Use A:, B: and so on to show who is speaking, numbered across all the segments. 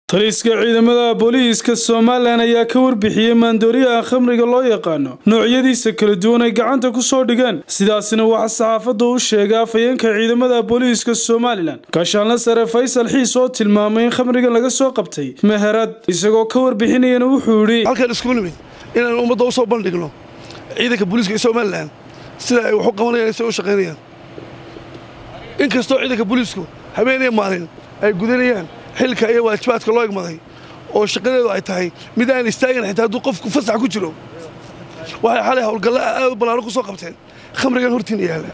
A: taliska ciidamada booliiska somalilan ayaa ka warbixiyey maandooriyaha khamriga loo yaqaano noocyadiisa kala duwan ay gacanta ku soo dhigeen sidaasina waxaa saxaafadda u sheegay afhayeenka ciidamada booliiska somalilan gaashaanla sare faysal xiis oo tilmaamay in khamrigan laga soo qabtay meherad isagoo ka warbixinayana wuxuu yidhi
B: halkaan iskugu nimid inaan ummadda u soo bandhigno ciidanka booliiska ee somalilan sida ay wax u qabanayaan sida u shaqaynayaan inkastoo ciidanka booliisku habeenaya maalin ay gudanayaan xilka iyo waajibaadka loo egmaday oo shaqadeedu ay tahay mid aan istaagin xitaa hadduu qofku fasax ku jiro waxay xalay howlgalla aad u ballaaro ku soo qabteen khamrigan hortiina yaalla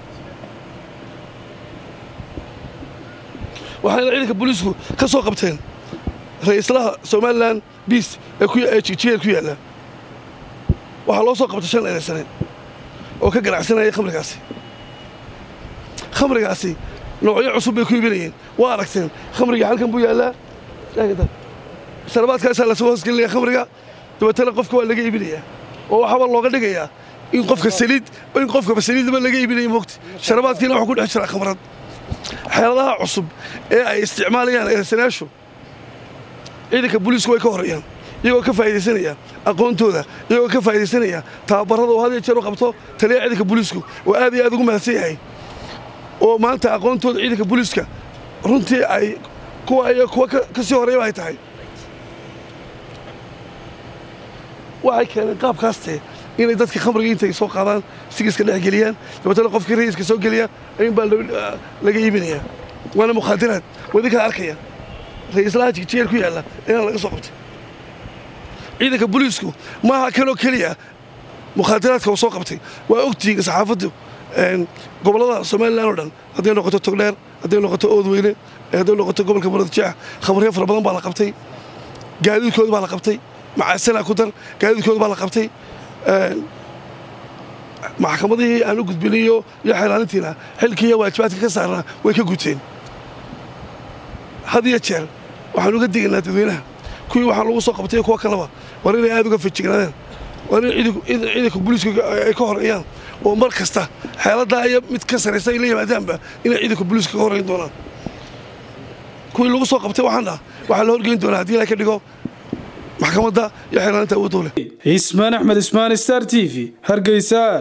B: waxayna ciidanka booliisku ka soo qabteen ra'iislaha somalilan biis ee jigjigeer ku yaalla waxaa loo soo qabtay shan eedaysane oo ka ganacsanaya khamrigaasi khamrigaasi noocyo cusub bay ku iibinayeen waa aragteen khamriga halkan buu yaallaa sharabaadkaasaa lasoo hoosgelinaya khamriga dabeetana qofka waa laga iibinayaa oo waxaaba looga dhigayaa in qofka saliid in qofkaba saliidnaba laga iibinaya moogta sharabaadkiina waxuu ku dhex jiraa khamrad xeeladaha cusub ee ay isticmaalayaan eedaysanayaashu ciidanka booliisku way ka horreeyaan iyagoo ka faa'idaysanaya aqoontooda iyagoo ka faa'idaysanaya tababarrada oo had iyo jeer u qabto taliya ciidanka booliisku oo aad iyo aad ugu mahadsan yahay oo maanta aqoontooda ciidanka booliiska runtii ay kuwa iyo kuwa ka sii horreeyaba ay tahay waxay keeneen qaabkaaste inay dadka khamriga intay soo qaadaan sigiska dhex geliyaan dabeetana qofkii ra'iiska soo geliya ayuun baa laga iibinayaa waana mukhaadiraad wadi kala arkaya ra'iislaha jigjigeer ku yaalla inaan laga soo qabtay ciidanka booliisku maaha kanoo keliya mukhaadiraadka uu soo qabtay waa ogtihiin saxaafaddu gobollada somalilan oo dhan hadday noqoto togdheer hadday noqoto oodweyne hadday noqoto gobolka muradjeex khamriyo fara badan baa la qabtay gaadiidkooda baa la qabtay macaasana ku dar gaadiidkooda baa la qabtay maxkamadihii aan u gudbinayo iyo xeelaanintiina xilkiiyo waajibaadka ka saarnaa way ka guteen had iyo jeer waxaan uga digaynaa dadweynaha kuwii waxaan lagu soo qabtay kuwa kaleba war inay aad uga fajignaadeen war in ciidanka booliisku ay ka horeeyaan oo mar kasta xeeladaa iyo mid ka saraysa ay la yimaadaanba inay ciidanka booliiska ka horreyn doonaan kuwii lagu soo qabtay waxaan dhah waxaa la horgeyn doonaa haddii ilaa ka dhigo maxkamadda iyo xeelaaninta awoodoo leh
A: ismaan axmed ismaan star t v hargeysa